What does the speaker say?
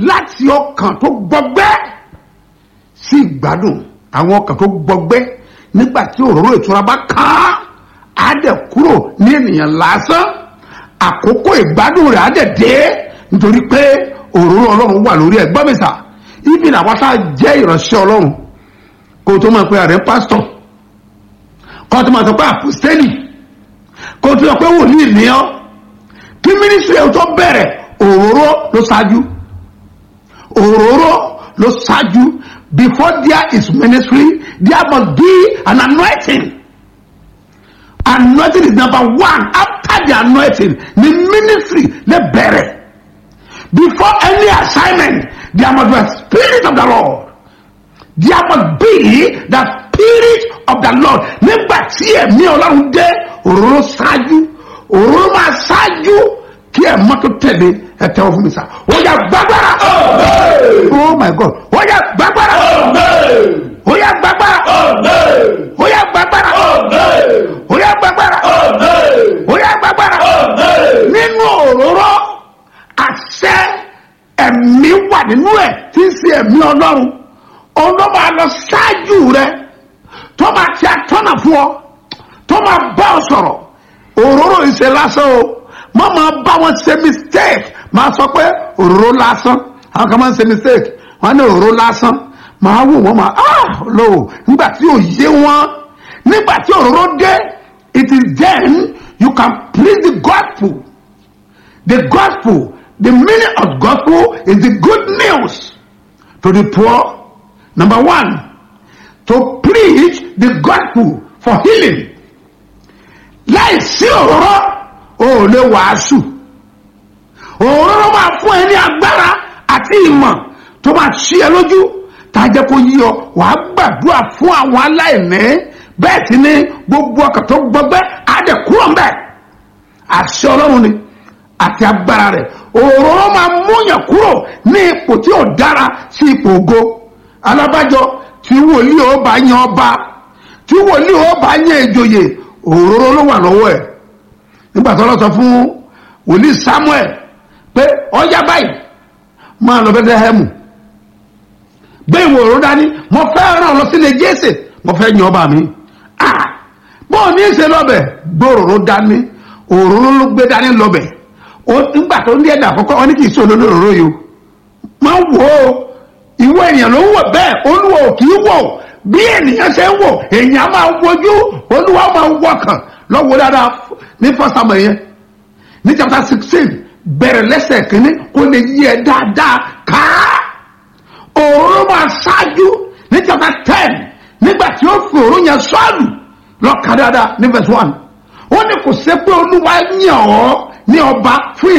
láti ọkàn tó gbọgbẹ́ sí ìgbádùn àwọn ọkàn tó gbọgbẹ́ nígbà tí òróró ìtura bá kàn án á dẹ̀ kúrò ní ènìyàn lásán àkókò ìgbádùn rẹ̀ á dẹ̀ dé nítorí pé òróró ọlọ́run wà lórí ẹ̀ gbọ́mísà ibi làwọn tá a jẹ́ ìránṣẹ́ ọlọ́run kó o tó máa pe ààrẹ pásítọ̀ kó o tó máa sọ pé àpòstélì kó o tó sọ pé wòlíì ní ọ́ kí mínísírì ẹ̀ tó bẹ̀rẹ̀ òróró ló ṣáájú òróró ló ṣáájú before there is ministry there must be an anointing anointing is number one after the anointing the ministry lè bẹ̀rẹ̀ before any assignment there must be a spirit of the lord there must be the spirit of the lord nígbà tí ẹ̀mí ọlọ́run dé òróró ṣáájú òróró máa ṣáájú kí ẹ̀ mọ́tò tẹ̀lé ẹ̀ tẹ́wọ́ fún mi sá ó yà gbàgbára oh my god ó yà gbàgbára ó yà gbàgbára ó yà gbàgbára ó yà gbàgbára ó yà gbàgbára nínú òróró àṣẹ ẹ̀mí wà nínú ẹ̀ tí ń ṣe ẹ̀mí ọlọ́run ọlọ́run máa lọ ṣáájú rẹ tó máa ti àtọ́nà fún ọ tó máa bá ọ sọ̀rọ̀ òróró ìṣe lásán o má máa bá wọn ṣe mistake máa sọ pé òróró lásán àwọn kan máa ń ṣe mistake wọn ní òróró lásán máa wò wọn máa ah lò nígbà tí ò yé wọn nígbà tí òróró dé it is then you can preach the gospel the gospel the meaning of gospel is the good news to the poor number one to preach the gospel for healing láì sí òróró o ò lè wàásù òróró máa fún ẹ ní agbára àti ìmọ̀ tó máa ṣí ẹ lójú tá a jẹ́ kó yí ọ wàá gbàdúrà fún àwọn aláìní bẹ́ẹ̀ sì ni gbogbo ọkàn tó gbọgbẹ́ àdẹ̀kúrò ń bẹ̀ àṣẹ ọlọ́run ni àti agbára rẹ̀ òróró máa múyàn kúrò ní ipò tí ò dára sí ipò ògo alábàjọ tí wòlíì ó bá yan ọba tí wòlíì ó bá yan ìjòyè òróró ló wà lọ́wọ́ ẹ̀ nígbà tó lọ sọ fún wòlíì samuel pé ọjà báyìí máa lọ bẹ́tẹ́hẹ́mù gbé ìwò òróró dání mo fẹ́ ràn lọ sílé jésè mo fẹ́ yan ọba mi ah bó o ní í ṣe lọ́bẹ̀ gbé òróró dání òróró ló gbé dání lọ́bẹ̀ ó nígbà tó ní ẹ̀dà àkọ́kọ́ wọn ní kì í ṣe olórí òróró yìí o máa wò ó ìwọ ènìyàn ló ń wò bẹ́ẹ̀ olúwa ò kì í wò bí ènìyàn ṣe ń wò èèyàn máa wojú olúwa máa wọkàn lọ́wọ́ dáadáa ní fọ́sàmù yẹn ní chapter sixteen bẹ̀rẹ̀ lẹ́sẹ̀ kínní kó lè yí ẹ dáadáa ká òróró máa ṣáájú ní chapter ten nígbà tí ó fi òróró yẹn sọ́ọ̀lù lọ́ka dáadáa ní verse one ó ní kò sí pé olúwa yàn ọ́ ní ọba fún